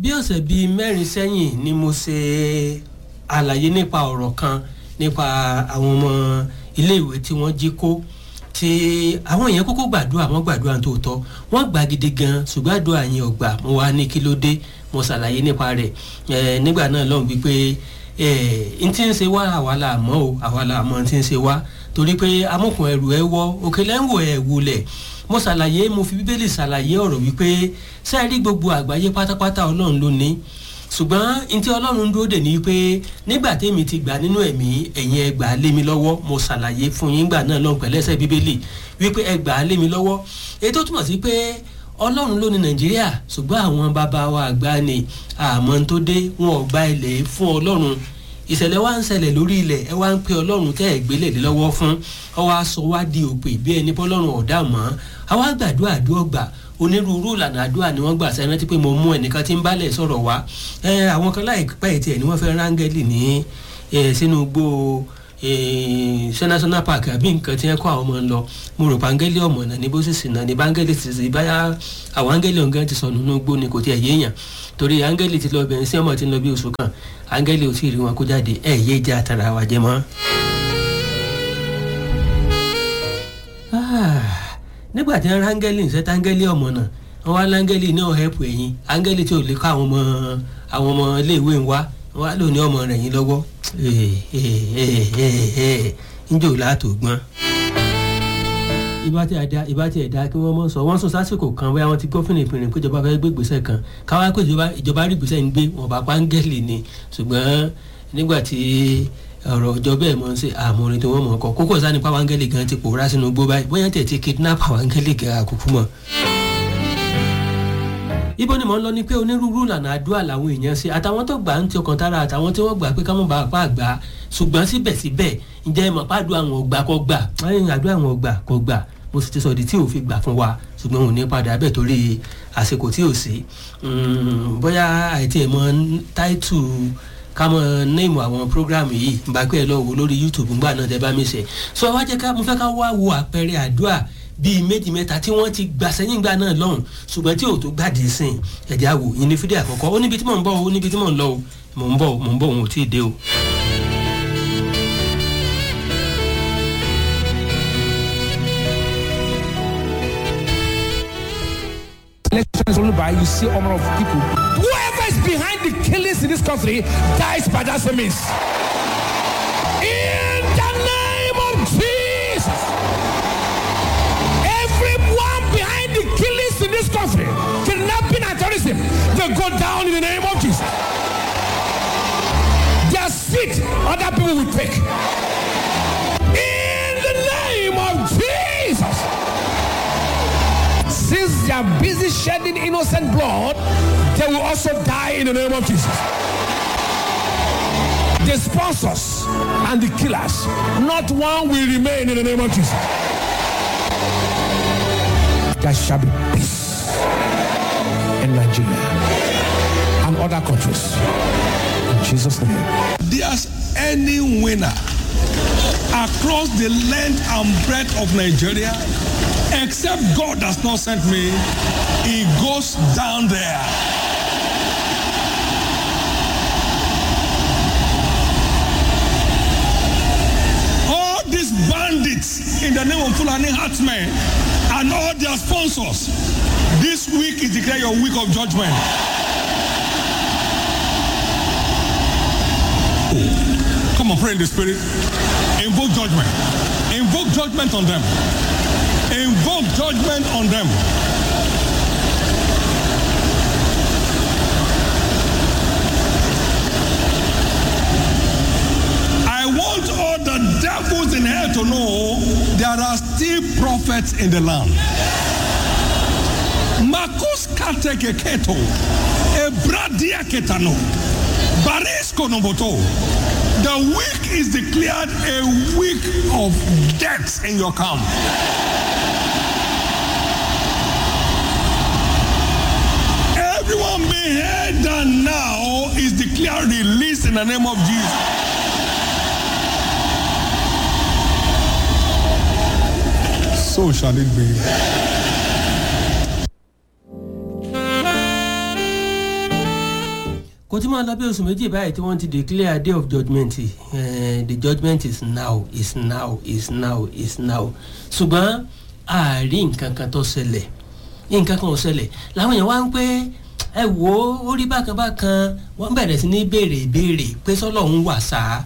bí ọ̀sẹ̀ bíi mẹ́rin sẹ́yìn ni mo ṣe àlàyé nípa ọ̀rọ̀ kan nípa àwọn ọmọ iléèwé tí wọ́n jí kó tí àwọn èèyàn kókó gbàdúrà wọ́n gbàdúrà tó tọ́ wọ́n gbà gidi gan ṣùgbọ́n àdúrà yẹn ò gbà mo wá ní kí ló dé mo ṣàlàyé nípa rẹ̀ nígbà náà lọ́hùn wípé n tí ń ṣe wá àwa là mọ́ o àwa là mọ́ n tí ń ṣe wá torí pé amókun ẹrù ẹ wọ òkèlè ń wò ẹ wulẹ̀ mo ṣàlàyé mo fi bíbélì ṣàlàyé ọ̀rọ̀ wípé sẹ́ẹ̀rí gbogbo àgbáyé pátápátá ọlọ́run ló ní ṣùgbọ́n n tí ọlọ́run dúró dè ní pé nígbà tèmi ti gbà nínú ẹ̀mí ẹ̀yin ẹ gbà á lé mi lọ́wọ́ mo ṣàlàyé fún yín gbà náà lọ́hùn pẹ̀lẹ́sẹ̀ bíbélì wípé ẹ gbà á lé mi lọ́wọ́ èyí tó túmọ̀ sí pé ọlọ́run ló ní nàìjíríà ṣùgbọ́n àwọn bàbá wa àgbà ni àmọ́ tó dé wọn ò gba ilẹ̀ fún ọlọ́run ìṣẹ̀lẹ̀ wa ń ṣẹlẹ̀ lórí ilẹ̀ ẹ wá ń pe ọlọ́run tẹ́ ẹ̀ gbélé lé lọ́wọ́ fún ọ wá sọ wá di òpè bí ẹni bọ́lọ́run ọ̀dà mọ́ àwa gbàdúrà àdúrà gbà onírúurú ìlànà àdúrà ni wọ́n gbà sẹ́yìn rántí pé mo mú ẹnìkan tí ń bálẹ̀ sọ̀rọ̀ wá àwọn kan láìpẹ́ tiẹ̀ ni wọ́n fẹ́ rángẹ́lì ní sínú igbó ṣe national park àbí nǹkan tí wọ́n kọ́ àwọn ọmọ ń lọ mo rò pé áńgẹ́lì ọmọ náà ní bó sì sìn náà ní báńgẹ́lì ti sì báyà àwọn áńgẹ́lì ọ̀gá ti sọ nínú igbó ni kò tiẹ̀ yéèyàn torí áńgẹ́lì ti lọ bẹ̀rẹ̀ sí ọmọ tí ń lọ bí oṣù kan áńgẹ́lì ò tí ì rí wọn kó jáde ẹ̀ yé jẹ́ àtàrà wa jẹ mọ́. nígbà tí wọ́n rángẹ́lì ń sẹ́tà áńgẹ́lì ọmọ náà wọ́n wá láńgẹ́lì náà hẹ́pù ẹ̀yìn áńgẹ́lì tí ò lè kọ́ àwọn ọmọ àwọn ọmọ iléèwé ń wá wọ́n wá lò ní ọmọ rẹ̀ yín lọ́wọ́ njó látò gbọ́n. ìbá tí ẹ̀dá ìbá tí ẹ̀dá kí wọ́n mọ̀ sọ wọ́n sọ sásìkò kan bóyá wọ́n ti gómìnà ìpínlẹ̀ pé ìjọba fẹ́ gbé ìgbésẹ̀ kan káwá pé ìjọba rí ìgbésẹ̀ ń gbé wọn bá páńgẹ́lì ni ṣùgbọ́n nígbà tí ọ̀rọ̀ ọjọ́ bẹ́ẹ̀ mọ̀ ṣe àmọ́rin tí wọ́n mọ̀ kọ́ kókó sáà nípa wáńgẹ́lì gan ti pòórá sínú gbó báyìí bóyá tẹ̀ ti kidnap wáńgẹ́lì gan àkókò mọ̀ ibo ni mò ń lọ ni pé onírúurú ìlànà àdúrà làwọn èèyàn ṣe àtàwọn tó gbà ń ti ọkàn tára àtàwọn tí wọ́n gbà pé káwọn bá apá àgbà ṣùgbọ́n síbẹ̀síbẹ̀ ǹjẹ́ ìmọ̀ pàdùn àwọn ọgbà kọ́ gbà àdúrà àwọn ọgbà kọ́ gbà mo sì ti sọ di tí ò fi gbà fún wa ṣùgbọ́n òun ní padà bẹ́ẹ̀ torí àsìkò tí ò sí bóyá àìtí ẹ̀ mọ táìtù kámọ néèmù àwọn programu yìí ń bá pẹ́ lọ wò lórí youtube ńgbà náà tẹ bá mi ṣe sọ wá jẹ́ ká mo fẹ́ ká wá wo àpẹẹrẹ àdúrà bíi méjì mẹ́ta tí wọ́n ti gbà sẹ́yìn gbà náà lọ́hùn ṣùgbọ́n tí ò tó gbàdé sìn ẹ̀já wò yín ní fídíò àkọ́kọ́ ó níbi tí mò ń bọ̀ ó níbi tí mò ń lọ o mò ń bọ̀ mò ń bọ̀ òun ò tí ì dé o. elections only by you see honor of people. Whoever is behind the killings in this country dies by that same means. In the name of Jesus. Everyone behind the killings in this country, kidnapping and terrorism, they go down in the name of Jesus. Their seat, other people will take. In the name of Jesus. Since they are busy shedding innocent blood, they will also die in the name of Jesus. The sponsors and the killers, not one will remain in the name of Jesus. There shall be peace in Nigeria and other countries. In Jesus' name. There's any winner across the length and breadth of Nigeria, except God does not send me, he goes down there. All these bandits in the name of Fulani Herdsmen and all their sponsors, this week is declare your week of judgment. Come on, pray in the spirit. Invoke judgment. Invoke judgment on them. Invoke judgment on them. I want all the devils in hell to know there are still prophets in the land. Marcus Kateke Keto, Ebradia Ketano, Barisco Noboto. The week is declared a week of death in your camp. Everyone being held down now is declared released in the name of Jesus. So shall it be. kò tí máa lọ bí oṣù méjì báyìí tí wọ́n ti declare day of judgement uh, the judgement is now is now is now is now ṣùgbọ́n àárí nǹkan kan tó ṣẹlẹ̀ nǹkan kan ò ṣẹlẹ̀ làwọn èèyàn wá ń pé ẹ wò ó ó rí bákan bákan wọ́n bẹ̀rẹ̀ sí ní béèrè ìbéèrè pé sọ́lọ́hún wà sáà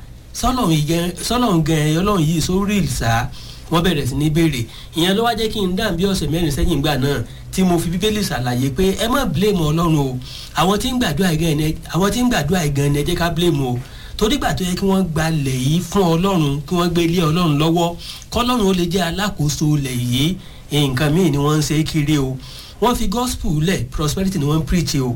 sọ́lọ́hún gan ọlọ́run yìí sórí ìsà wọ́n bẹ̀rẹ̀ sí ní béèrè ìyẹn ló wá jẹ́ kí n dàn bí ọ̀sẹ̀ mẹ́rin sẹ́yìn gbà náà tí mo fi bíbélì ṣàlàyé pé ẹ má blame ọlọ́run o àwọn tí ń gbàdúrà gan ni àwọn tí ń gbàdúrà gan ni ẹ jẹ́ ká blame o torí gbà tó yẹ kí wọ́n gbalẹ̀ yìí fún ọlọ́run kí wọ́n gbé ilé ọlọ́run lọ́wọ́ kọ́lọ́run ó lè jẹ́ alákòóso ilẹ̀ yìí nǹkan míì ni wọ́n ń ṣe kiri o wọ́n fi gospel lẹ̀ prosperity ni wọ́n ń preach o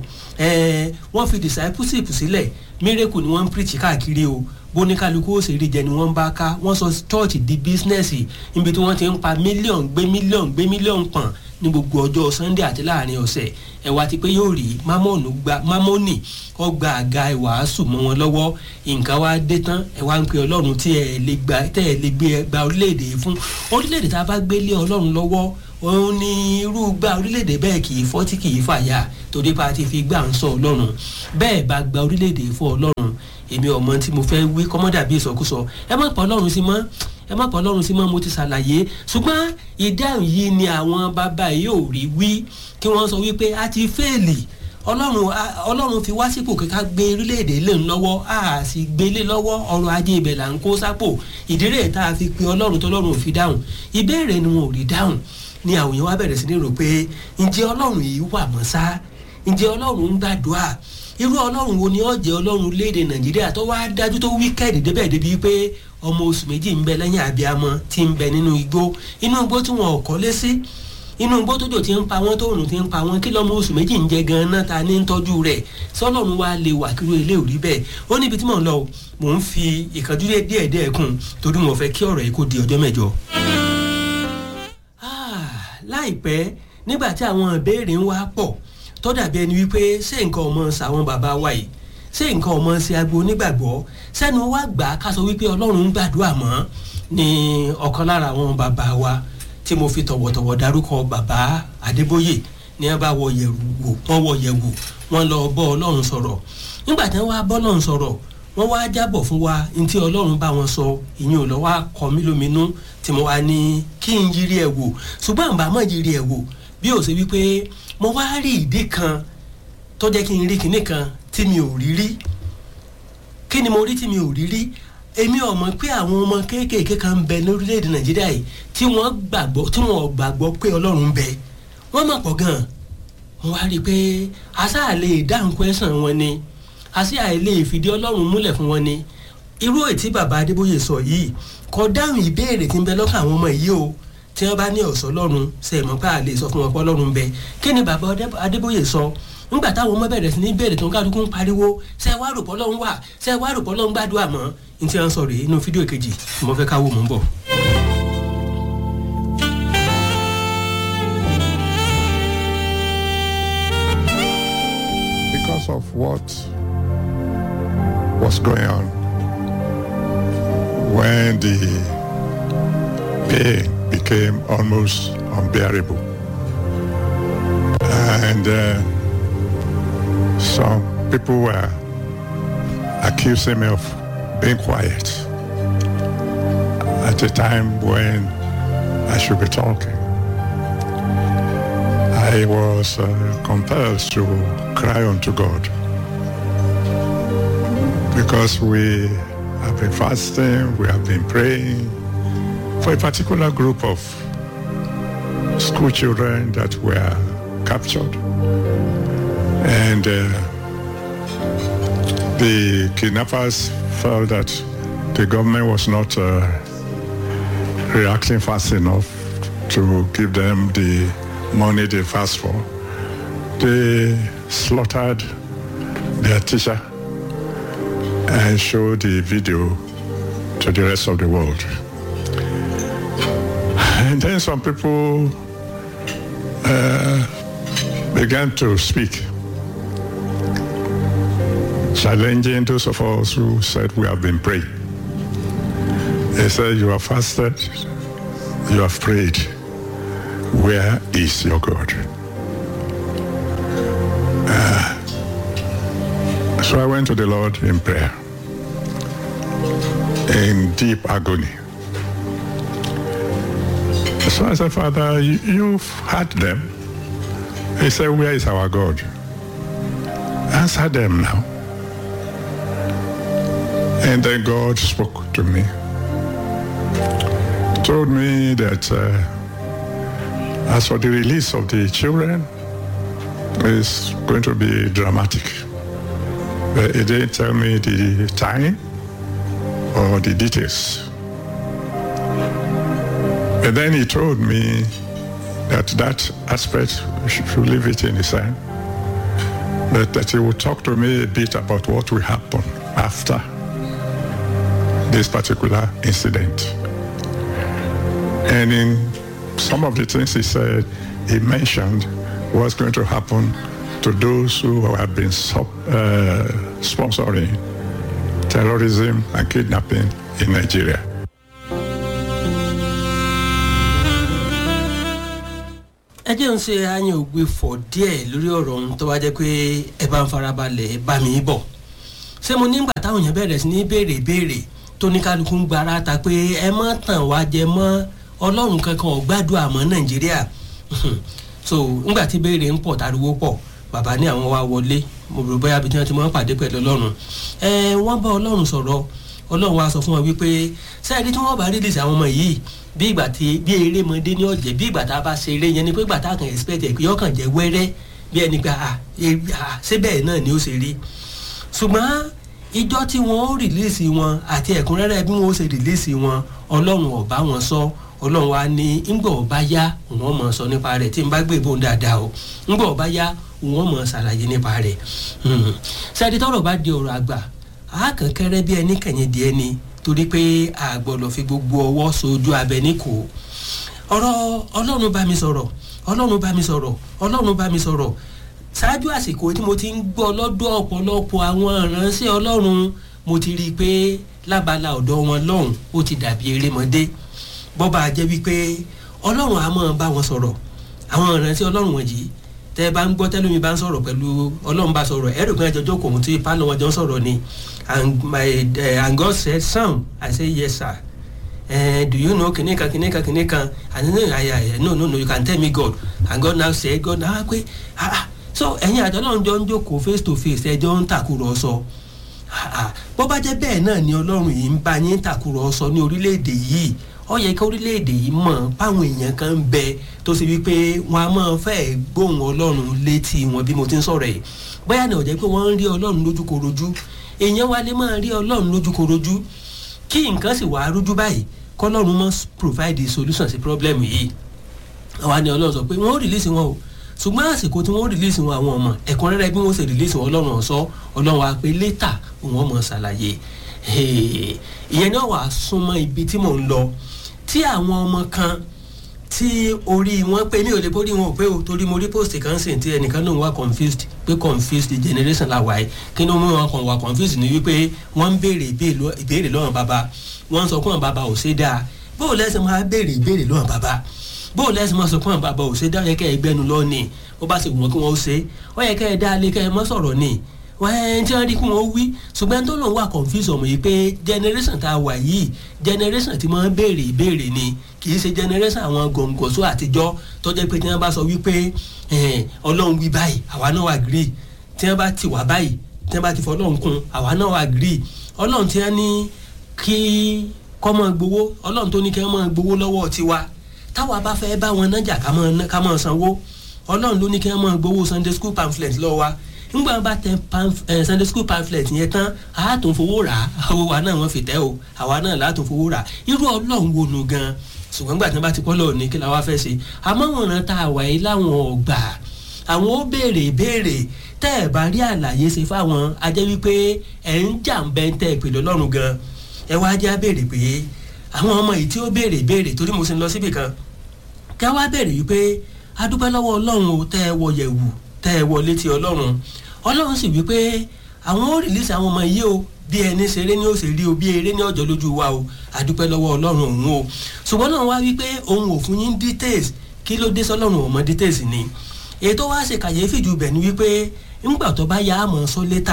wọ́n fi discipleship sílẹ̀ miracle ni wọ́n ń preach káàkiri o bóníkálukú òṣèré jẹ ni wọ́n ń bá ká wọ́n sọ church di bísínẹ́sì níbi tí wọ́n ti ń pa mílíọ̀n gbé mílíọ̀n gbé mílíọ̀n pọ̀n ní gbogbo ọjọ́ sunday àti láàrin ọ̀sẹ̀ ẹ wá ti pé yóò rí mámọ́ọ̀nù gba mámọ́ọ̀nì kọ́ gba àga ìwàásù mọ́ wọn lọ́wọ́ nǹkan wá dé tán ẹ wá ń pe ọlọ́run tí ẹ lè gba tẹ́ ẹ lè gbé gba orílẹ̀-èdè fún orílẹ̀-èdè tá a bá gbé lé ọlọ́run lọ́wọ́ òun ni irú gba orílẹ̀-èdè bẹ́ẹ̀ kì í fọ́ tí kì í fàyà torí pa ti fi gbà ń sọ ọlọ́run bẹ́ẹ̀ bá gba orílẹ̀-èdè fún ọlọ́run èmi ọmọ tí mo fẹ́ wí kọ́mọ́dà bíi ìsọkúsọ ẹ má pa ọlọ́run sí mọ́ ẹ má pa ọlọ́run sí mọ́ mo ti ṣàlàyé ṣùgbọ́n ìdáhùn yìí ni àwọn bàbá yìí ò rí wí kí wọ́n sọ wípé a ti fẹ́ẹ̀lì ọlọ́run ọlọ́run fi wá sípò kíkà gbé orílẹ̀-èdè lè ń lọ́wọ́ a sì gbélé lọ́wọ́ ọrọ̀ ajé ibẹ̀ là ń kó sápò ìdírè tá a fi pe ọlọ́run tọ́lọ́run ò fi dáhùn ìbéèrè ni wọn ò rí dáhùn ni àwọn èèyàn wá bẹ̀rẹ̀ sí ní rò pé ǹjẹ́ ọlọ́run yìí wà mọ́ sá ǹjẹ́ ọlọ́run ń gbàdúrà irú ọlọ́run wo ni ó jẹ́ ọlọ́run léde nàìjíríà tó wá dájú tó wíkẹ́ẹ̀dì débẹ̀ débi pé ọmọ oṣù méjì ń bẹ lẹ́yìn àbíamọ tí ń bẹ nínú igbó inú igbó tí wọn ò kọ́lé sí inú igbó tójò tí ń pa wọ́n tó òrùn tí ń pa wọ́n kí lọ́mọ oṣù méjì ń jẹ gan-an ta ní ń tọ́jú rẹ̀ sọlọ́run wa lè wà kí ilé òrí bẹ́ẹ̀ ó níbi tí mò ń lọ mò ń fi ìkànjú díẹ̀ díẹ̀ kún torí mo fẹ́ kí ọ̀rọ̀ yìí kó di ọjọ́ mẹ́jọ. láìpẹ́ nígbà tí àwọn ìbéèrè ń wá pọ̀ tó dàbí ẹni wípé ṣé nǹkan ọmọ ṣàwọn bàbá wa yìí ṣé nǹkan ọmọ ṣe agbo onígbàgbọ́ sẹ́nu wá gbà ká sọ wípé ọlọ́run ń gbàdúrà mọ́ ni ọ̀kan lára àwọn bàbá wa tí mo fi tọ̀wọ̀tọ̀wọ̀ darúkọ bàbá adébóyè ní ẹ bá wọ yẹ̀wù wò wọ́n wọ yẹ̀wù wọ́n lọ bọ́ ọlọ́run sọ̀rọ̀ nígbà tí wọ́n wá bọ́ ọlọ́run sọ̀rọ̀ wọ́n wá jábọ̀ fún wa ní tí ọlọ́run bá wọn sọ ìyẹn ò lọ wá kọ mí lóminú tí mo wá ní kí n yiri ẹ̀ wò ṣùgbọ́n àǹbá mọ̀ yiri ẹ̀ wò bí ó ṣe wípé mo wá rí ìdí kan tó jẹ́ kí n rí kinní kan tí mi ò rí rí kí ni mo rí tí mi ò rí rí èmi ò mọ̀ pé àwọn ọmọ kéékèèké kan ń bẹ lórílẹ̀‐èdè nàìjíríà yìí tí wọ́n gbàgbọ́ tí wọ́n gbàgbọ́ pé ọlọ́run ń bẹ wọ́n mọ̀ pọ̀ gan-an mo wá rí i pé àṣà lè dáhùn kwẹ́sàn wọn ni àṣà lè fìdí ọlọ́run múlẹ̀ fún wọn ni irú ètí bàbá adébóyè sọ yìí kò dáhùn ìbéèrè tí ń bẹ lọ́kàn àwọn ọmọ yìí o tí wọ́n bá ní ọ̀sọ́ lọ́run ṣe mọ̀ pé a lè sọ fún wọn pé ọlọ́run bẹ kí ni bàbá adébóyè sọ nígbà táwọn ọmọ bẹ̀rẹ̀ sí ní bẹ̀rẹ̀ tó ń kálukú ń pariwo ṣe wá rò pọ́ lọ́run wà ṣe wá rò pọ́ lọ́run gbàdúrà mọ́ ní tí wọ́n sọ rèé inú fídíò kejì mo fẹ́ káwọ́ mọ́ ń bọ̀. because of what was going on when the pain became almost unbearable. And uh, some people were accusing me of being quiet at a time when I should be talking. I was uh, compelled to cry unto God because we have been fasting, we have been praying for a particular group of school children that were captured. And uh, the kidnappers felt that the government was not uh, reacting fast enough to give them the money they asked for. They slaughtered their teacher and showed the video to the rest of the world. And then some people uh, began to speak, challenging those of us who said we have been praying. They said, you have fasted, you have prayed. Where is your God? Uh, so I went to the Lord in prayer, in deep agony. So I said, Father, you, you've had them. He said, Where is our God? Answer them now. And then God spoke to me, told me that uh, as for the release of the children, it's going to be dramatic. But he didn't tell me the time or the details. And then he told me that that aspect, we should should leave it in his hand. But that he would talk to me a bit about what will happen after this particular incident. And in some of the things he said, he mentioned what's going to happen to those who have been sub, uh, sponsoring terrorism and kidnapping in Nigeria. ẹ jẹ́ ń ṣe àyàn ògbé fọ̀ díẹ̀ lórí ọ̀rọ̀ ohun tó wá jẹ́ pé ẹ bá ń farabalẹ̀ ẹ bá mi bọ̀ ṣé mo nígbà táwọn èèyàn bẹ̀rẹ̀ sí ní béèrè béèrè tó ní kálukú ń gbára ta pé ẹ mọ́ tàn wá jẹ mọ́ ọlọ́run kankan ò gbádùn àmọ́ nàìjíríà so ńgbà tí béèrè ń pọ̀ tariwo pọ̀ bàbá ní àwọn wa wọlé mo rò bóyá bí wọ́n ti máa ń pàdé pẹ̀lú ọlọ́run ẹ wọ́n bá ọlọ́run sọ̀rọ̀ ọlọ́run wa sọ fún wọn wípé sẹ́ẹ̀dí tí wọ́n bá rí lìsì àwọn ọmọ yìí bí ìgbà tí bí eré mọdé ní ọ̀jẹ̀ bí ìgbà tá a bá ṣe eré yẹn ni pé ìgbà tá a kàn expect ẹ̀ pé yọkàn jẹ́ wẹ́rẹ́ bí ẹni pé à ṣé bẹ́ẹ̀ náà ni ó ṣe rí ṣùgbọ́n ìjọ tí wọ́n ó rìlíìsì wọn àti ẹ̀kúnrẹ́rẹ́ bí wọ́n ó ṣe rìlíìsì wọn ọlọ́run ò bá wọn sọ ọlọ́run wa ní ńgbọ̀ ọba yá òun mọ̀ sọ nípa rẹ̀ tí n bá gbé ìbọn dáadáa o ńgbọ̀ ọba yá òun mọ̀ ṣàlàyé nípa rẹ̀ ṣáàdì tọrọ bá di ọ̀rọ̀ àgbà àákànkẹ́rẹ́ bí ẹni kẹ̀yìn díẹ̀ ni torí pé a gbọ́dọ̀ fi gbogbo ọwọ́ sojú abẹ ní kò ọ̀rọ̀ ọlọ́run bá mi sọ̀rọ̀ ọlọ́run bá mi sọ̀rọ̀ ọlọ́run bá mi sọ̀rọ̀ ṣáájú àsìkò tí mo ti ń gbọ́ lọ́dọ̀ ọ̀pọ̀lọpọ̀ àwọn ìránṣẹ́ ọlọ́run mo ti rí i pé lábala ọ̀dọ̀ wọn lọ́hùn ó ti dàbí erémọdé bọ́ba jẹ́ wípé ọlọ́run á máa bá wọn sọ̀rọ̀ àwọn ìránṣẹ́ ọlọ́run wọ̀nyí tẹ́ ẹ bá ń gbọ́ tẹ́lómi bá ń sọ̀rọ̀ pẹ̀lú ọlọ́run bá sọ̀rọ̀ ẹ̀rọ kan ẹjọ́ kò tí pálọ̀ wọn jọ ń sọ̀rọ̀ ni and my uh, and God said some I say yes sir uh, do you know kìnìkan kìnìkan kìnìkan and then I, I, no no no you can tell me God and God now say God now pé ah ah so ẹ̀yin àjọ ọlọ́run jọ ń jókòó face to face ẹjọ́ ń tàkùrọ̀sọ bó bá jẹ́ bẹ́ẹ̀ náà ni ọlọ́run yìí ń bá yín tàkùrọ̀sọ ní orílẹ̀-èdè yìí ó yẹ kí orílẹ̀-èdè yìí mọ̀ páwọn èèyàn kan ń bẹ tó ṣe wípé wọn a máa fẹ́ gbóhùn ọlọ́run létí wọn bí mo ti ń sọ̀rọ̀ yìí bóyá ní ọ̀jẹ́ pé wọ́n ń rí ọlọ́run lójúkorojú èèyàn wa lè máa rí ọlọ́run lójúkorojú kí nǹkan sì wàá rújú báyìí kọ́lọ́run mọ́ provide the solution sí problem yìí àwa ni ọlọ́run sọ pé wọ́n ó release wọn o ṣùgbọ́n àsìkò tí wọ́n release wọn àwọn ọmọ ẹ̀kúnrẹ́rẹ́ bí wọ́n ṣe release wọn ọlọ́run ọ̀sọ́ ọlọ́run wa pé later òun ọmọ ṣàlàyé ìyẹn náà wàá súnmọ́ ibi tí mò ń lọ tí àwọn ọmọ kan tí orí wọn pé mi ò lè borí wọn ò pé o torí mo rí post kan sìn tí ẹnìkan náà wà confused pé confused generation la wà yìí kí ni wọn kàn wà confused ni wípé wọ́n ń béèrè ìbéèrè lọ́wọ́n bàbá wọ́n ń sọ fún àwọn bàbá ò ṣe dáa bó o lẹ́sìn máa béèrè ìbéèrè lọ́wọ́n bàbá bó o lẹ́sìn máa sọ fún àwọn bàbá ò ṣe dáa yẹ kẹ́ ẹ gbẹ́nu lọ ni ó bá ṣe wọ́n kí wọ́n ó ṣe ó yẹ kẹ́ ẹ dá lé kẹ́ ẹ mọ́ sọ̀rọ̀ ni wọ́n tí wọ́n rí kí wọ́n wí ṣùgbọ́n tó lòun wà confuse ọmọ yìí pé generation tá a wà yìí generation tí wọ́n béèrè ìbéèrè ni kì í ṣe generation àwọn gòǹgòṣó àtijọ́ tó jẹ́ pé tí wọ́n bá sọ wípé ọlọ́run wí báyìí àwa náà agree tí wọ́n bá ti wà báyìí tí wọ́n bá ti fọ ọlọ́run kún àwa náà agree ọlọ́run tí wọ́n ní kí kọ́ mọ́ gbowó ọlọ́run tó ní kí wọ́n mọ́ gbowó lọ́wọ́ tiwa táwa bá fẹ́ bá wọn nájà ká mọ́ sanwó ọlọ́run ló ní kí wọ́n mọ́ gbowó sunday school pamphlet lọ́wọ́ wa nígbà wọn bá tẹ sunday school pamphlet yẹn tán a tún fowó rà á àwọn wa náà wọn fi tẹ o àwa náà là á tún fowó rà irú ọlọ́run wo nu gan ṣùgbọ́n gbà tí wọ́n bá ti kọ́ lọ́ọ̀ ní kí la wá fẹ́ ṣe àmọ́ wọn ràn tá a wà yìí láwọn ọgbà àwọn ó béèrè béèrè tẹ́ ẹ̀ bá rí àlàyé ṣe fáwọn ajẹ́ wípé ẹ̀ ń jà ń bẹ́ ń tẹ́ ìpè lọ́lọ́run gan ẹ wá jẹ́ béèrè pé àwọn ọmọ yìí tí ó béèrè béèrè torí mo sì ń lọ síbì kan kí wá béèrè wípé adúpẹ́ lọ́wọ́ ọlọ́run o tẹ́ ẹ wọ yẹ̀wù tẹ́ ẹ wọ létí ọlọ́run ọlọ́run sì wípé àwọn ó rìlísì àwọn ọmọ yìí o bí ẹni ṣeré ní òsè rí o bí eré ní ọjọ́ lójú wa o àdúpẹ́ lọ́wọ́ ọlọ́run òun o ṣùgbọ́n náà wá wípé òun ò fún yín details kí ló dé sọlọ́run ò mọ details ni èyí tó wá ṣe kàyéfì jù bẹ̀ ni wípé ńgbà tó bá yá àmọ́ sọ létà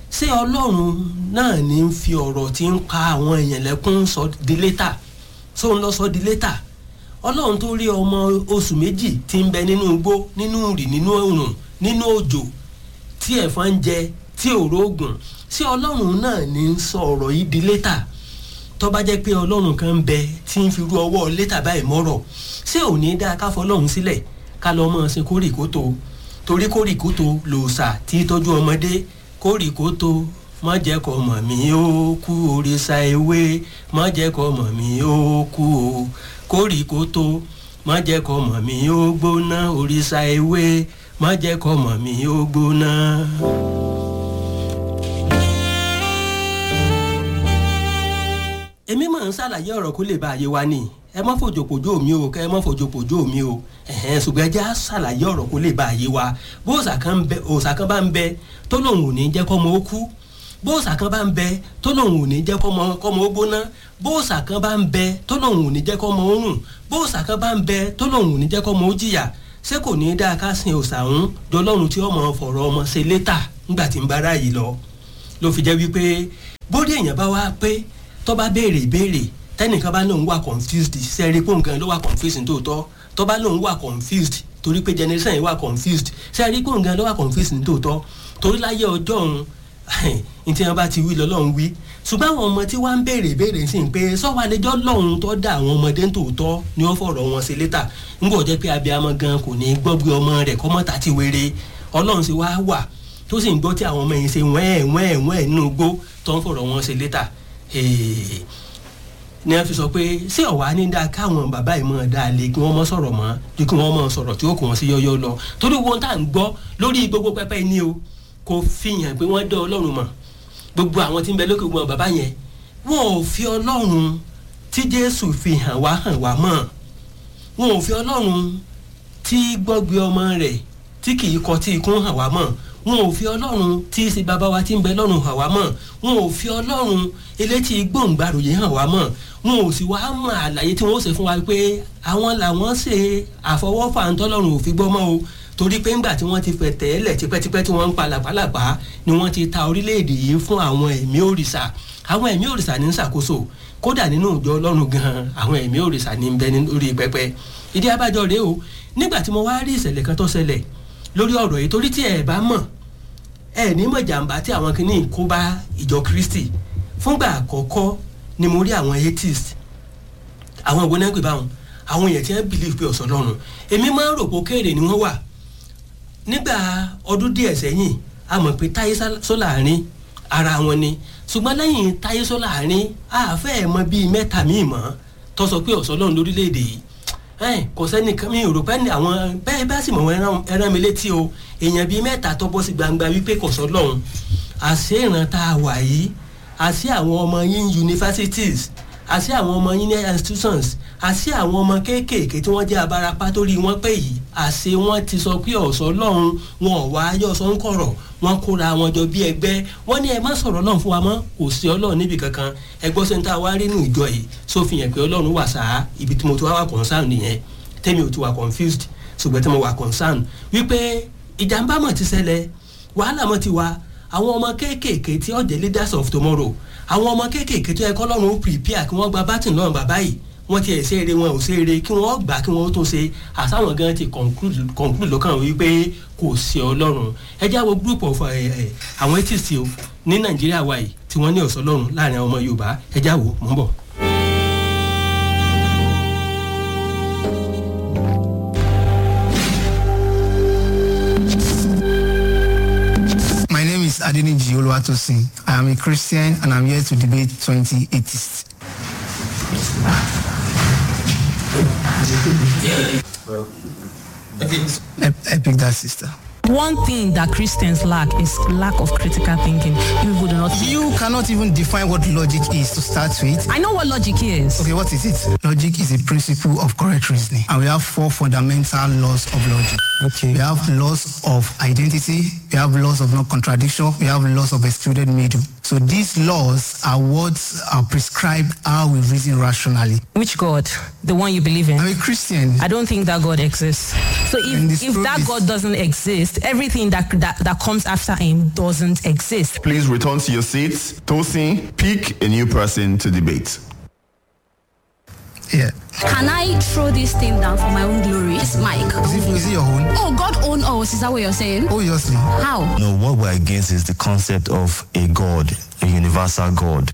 ṣé ọlọ́run náà ní ń fi ọ̀rọ̀ tí ń pa àwọn èèyàn lẹ́kún sọ di létà só ń lọ sọ di létà ọlọ́run tó rí ọmọ oṣù méjì tí ń bẹ nínú igbó nínú rì nínú òrùn nínú òjò tí ẹ̀fọn ń jẹ tí òró ògùn ṣé ọlọ́run náà ní ń sọ ọ̀rọ̀ yìí di létà tó bá jẹ́ pé ọlọ́run kan ń bẹ tí ń fi ru ọwọ́ létà báyìí mọ́rọ̀ ṣé ò ní dáa ká fọlọ́run sílẹ̀ ká lọ́ mọ́ ọ sí kórìkótó torí kórìkótó lòòṣà tí tọ́jú ọmọdé kórìkótó má jẹ́ kó mọ̀ mí ó kú òrìṣà ewé má jẹ́ kó mọ̀ mí ó kú o kórìkótó má jẹ́ kó mọ̀ mí ó gbóná òrìṣà ewé má jẹ́ kó mọ̀ mí ó gbóná. èmi máa ń ṣàlàyé ọ̀rọ̀ kó lè bá ayé wa ni ẹ má fòjòpòjò mi o kẹ ẹ má fòjòpòjò mi o ẹ̀hẹ́n ṣùgbọ́n ẹ jẹ́ á ṣàlàyé ọ̀rọ̀ kó lè bá ayé wa bó òòṣà kan ń bẹ òòṣà kan bá ń bẹ tó lòun ò ní jẹ́ kọ́mọ ó kú bó òòṣà kan bá ń bẹ tó lòun ò ní jẹ́ kọ́mọ kọ́mọ ó gbóná bó òòṣà kan bá ń bẹ tó lòun ò ní jẹ́ kọ́mọ ó rùn bó òòṣà kan bá ń bẹ tó lòun ò ní jẹ́ kọ́mọ ó jìyà ṣé kò ní dáa ká sin òòṣà ń dọlọ́run tí ọmọ fọ̀rọ̀ ọmọ ṣe létà ńgbà tí ń bá ráàyè lọ ló fi jẹ́ wípé bóde èèyàn bá wá pé tó bá béèrè ìbéèrè tẹnìkan bá lóun wà confused sẹ́ẹ̀rí pé nǹkan ló wà confused nítòótọ́ tó bá lóun wà confused torí pé generation yìí wà confused sẹ́ẹ̀rí pé nǹkan ló wà confused nítòótọ́ torí láyé ọjọ́ òun ní tí wọ́n bá ti wí lọ́lọ́run wí ṣùgbọ́n àwọn ọmọ tí wọ́n ń béèrè béèrè sí pé sọ́wọ́ àlejò lọ́hùn tó dá àwọn ọmọdé nítòótọ́ ni wọ́n fọ̀rọ̀ wọn sí létà ńgbọ́ jẹ́ pé abiyamọ gan kò ní gbọ́ bí ọmọ rẹ̀ kọ́mọ́ta ti wéré ọlọ́run sì wá wà tó sì ń gbọ́ tí àwọn ọmọ yìí ṣe wẹ́ẹ̀ wẹ́ẹ̀ wẹ́ẹ̀ nínú igbó tó ń fọ̀rọ̀ wọn sí létà ni a fi sọ pé ṣé ọ̀wá ní dáa káwọn bàbá yìí máa dáa lé kí wọ́n mọ́ sọ̀rọ̀ mọ́ ju kí wọ́n máa sọ̀rọ̀ tí ó kù wọ́n sí yọ́yọ́ lọ torí wọn tá à ń gbọ́ lórí gbogbo pẹpẹ ní o kò fi hàn pé wọ́n dán ọlọ́run mọ̀ gbogbo àwọn tí ń bẹ lókè gbọ́n bàbá yẹn wọn ò fi ọlọ́run tí jésù fi hàn wá hàn wá mọ̀ wọn ò fi ọlọ́run tí gbọ́gbé ọmọ rẹ̀ tí kì í kọ tí ikún hàn wá mọ̀ wọn ò fi ọlọ́run tí í ṣe bàbá wa tí ń bẹ lọ́run hàn wá mọ̀ wọn ò fi ọlọ́run elétí gbòǹgbàròyé hàn wá mọ̀ wọn ò sì wá mọ àlàyé tí wọn ó ṣe fún wa pé àwọn làwọn ṣe àfọwọ́fà ńtọ́lọ́run ò fi gbọ́ mọ́ o torí pé ńgbà tí wọ́n ti fẹ̀ tẹ́lẹ̀ tipẹ́tipẹ́ tí wọ́n ń pa làpálàpá ni wọ́n ti ta orílẹ̀-èdè yìí fún àwọn ẹ̀mí òrìṣà àwọn ẹ̀mí òrìṣà ní ń ṣàkóso kódà nínú ìjọ ọlọ́run gan-an àwọn ẹ̀mí òrìṣà ní ń bẹ lórí pẹpẹ ìdí abájọ rèé o nígbà tí mo wá rí ìṣẹ̀lẹ̀ kan tó ṣẹlẹ̀ lórí ọ̀rọ̀ yìí torí tí ẹ̀ bá mọ̀ ẹ̀ ní mọ̀ jàǹbá tí àwọn kìíní kó bá ìjọ kristi fúngbà àkọ́kọ́ ni mo rí àwọn atheist àwọn ìwé náà ń pè báwọn àwọn èèyàn tí wọ́n believe pé ọ̀sán lọ́run èmi máa ń rò pé kéèrè ni wọ́n wà nígbà ọdún díẹ̀ sẹ́yìn a mọ̀ pé táyé sólàárín ara wọn ni ṣùgbọ́n lẹ́yìn táyé sólàárín àfẹ́ ẹ̀ mọ bíi mẹ́ta míì mọ́ tó sọ pé ọ̀sán lọ́run lórílẹ̀‐èdè yìí kò sẹ́ni mi ò rò pé ní àwọn bẹ́ẹ̀ bá sì mọ̀ wọ́n ẹran mi létí o èèyàn bíi mẹ́ta tó bọ́ sí gbangba wípé kò sọ lọ́run àṣé ìran tá a wà yìí àṣé àwọn ọmọ yín universities àṣé àwọn ọmọ yín ní institutions àṣé àwọn ọmọ kéékèèké tí wọ́n jẹ́ abarapá torí wọ́n pè yìí àṣé wọ́n ti sọ pé ọ̀sọ́ lọ́run wọn ò wá ayọ̀ sọ ń kọ̀rọ̀ wọ́n kóra wọn jọ bí ẹgbẹ́ wọ́n ní ẹ má sọ̀rọ̀ lọ́run fún wa mọ́ kò sí ọlọ́run níbi kankan ẹgbọ́n sẹ́ńtà wá rí nù ìjọ yìí sófin pé ọlọ́run wà sáà ibi tí mo ti wá wà concern nìyẹn tẹ́mi ò ti wà confused ṣùgbọ́n tí mo wà concern wípé ìjàmbá mọ̀ ti ṣẹlẹ̀ wàhálà mọ̀ ti wà àwọn ọmọ kéékèèké tí ọ̀jẹ̀ leaders of tomorrow àwọn ọmọ kéékèèké tó yẹ kọ́ lọ́run ó prepare kí wọ́n gba bátìn náà bàbá yìí wọ́n ti ẹ̀ ṣe eré wọn ò ṣe eré kí wọ́n gbà kí wọ́n tó ṣe àsáwọn gan ti conclude lọ́kàn wípé kò sí ọlọ́run ẹ jẹ́ àwọn group of àwọn atheist o ní nàìjíríà wa yìí tí wọ́n ní ọ̀sán ọlọ́run láàrin àwọn ọmọ yorùbá ẹ jẹ́ àwò mọ́ bọ̀. is Adeniji Oluwatosin. I am a Christian and I'm here to debate 20 atheists. I, I picked that sister. One thing that Christians lack is lack of critical thinking. People do not. You cannot even define what logic is to start with. I know what logic is. Okay, what is it? Logic is a principle of correct reasoning, and we have four fundamental laws of logic. Okay. We have laws of identity, we have laws of non-contradiction, we have laws of excluded middle. So these laws are what are prescribed how we reason rationally. Which God? The one you believe in? I'm a Christian. I don't think that God exists. So And if, the if truth that is- God doesn't exist, everything that, that that comes after him doesn't exist. Please return to your seats. Tosin, pick a new person to debate. Yeah. Can I throw this thing down for my own glory? It's Mike. Is it, is it your own? Oh, God own us. Is that what you're saying? Obviously. How? No, what we're against is the concept of a God, a universal God.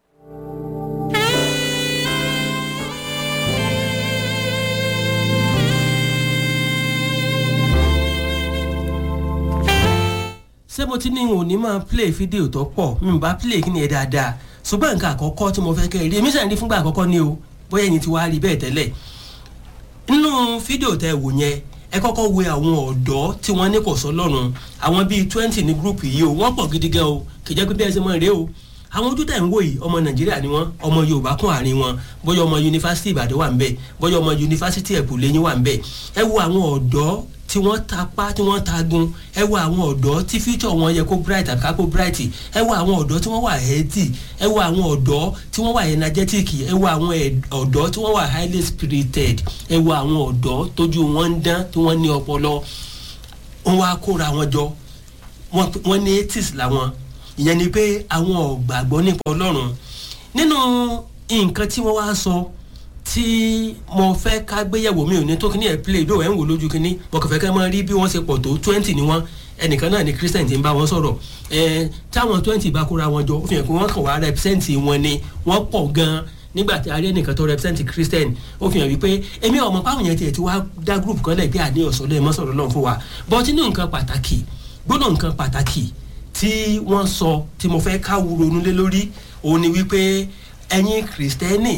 ṣé mo ti ní òun ní máa play fídíò tó pọ̀ mi ò bá play kí ni ẹ dáadáa ṣùgbọ́n nǹkan àkọ́kọ́ tí mo fẹ́ kẹ́ ẹ rí èmi sàn rí fúngbà àkọ́kọ́ ni o bóyá ẹ̀yin ti wá rí bẹ́ẹ̀ tẹ́lẹ̀ nínú fídíò tẹ wò yẹn ẹ kọ́kọ́ wo àwọn ọ̀dọ́ tí wọ́n ní kò sọ lọ́rùn àwọn bíi twenty ní gúrùpù yìí o wọ́n pọ̀ gidi gan o kì í jẹ́ pé bí ẹ ṣe mọ̀ rèé o àwọn ojú tẹ̀ ń wò yìí ọmọ nàìjíríà ni wọ́n ọmọ yorùbá kún àárín wọn bóyá ọmọ yunifásitì ìbàdàn wà ń bẹ̀ bóyá ọmọ yunifásitì ẹ̀bùlẹ́yìn wà ń bẹ̀ ẹ wo àwọn ọ̀dọ́ tí wọ́n tapá tí wọ́n tagun ẹ wo àwọn ọ̀dọ́ tí future wọn yẹ kó bright àbí ká kó bright ẹ wo àwọn ọ̀dọ́ tí wọ́n wà healthy ẹ wo àwọn ọ̀dọ́ tí wọ́n wà energetic ẹ wo àwọn ẹ̀- ọ̀dọ́ tí wọ́n wà highly spirited ẹ wo àwọn ọ̀dọ́ tójú wọn ń dán tí wọ́n ní ọpọlọ wọ́n wá kóra wọn jọ wọ́n wọ́n ní eighties làwọn ìyẹn ni pé àwọn ò gbàgbọ́ nípa ọlọ́run nínú nǹkan tí wọ́n wá sọ tí mo fẹ́ ká gbéyẹ̀wò mi ò ní tó kíní ẹ̀ play dó ẹ̀ ń wò lójú kíní mo kàn fẹ́ ká máa rí bí wọ́n ṣe pọ̀ tó twenty ni wọ́n ẹnìkan náà ni christian ti ń bá wọn sọ̀rọ̀ ẹ̀ táwọn twenty bá kóra wọn jọ ó fi hàn pé wọ́n kàn wá represent wọn ni wọ́n pọ̀ gan-an nígbà tí a rí ẹnìkan tó represent christian ó fi hàn wípé èmi ọmọ páwọn yẹn tiẹ̀ ti wá dá group kan lẹ̀ pé àní ọ̀sọ́lẹ̀ mọ́sọ̀rọ̀ lọ́n fún wa but inú nǹkan pàtàkì gbọ́dọ̀ nǹkan pàtàkì tí wọ́n sọ tí mo fẹ́ ká ronú lé lórí òun ni wípé ẹ̀yin kìrìsìtẹ́nì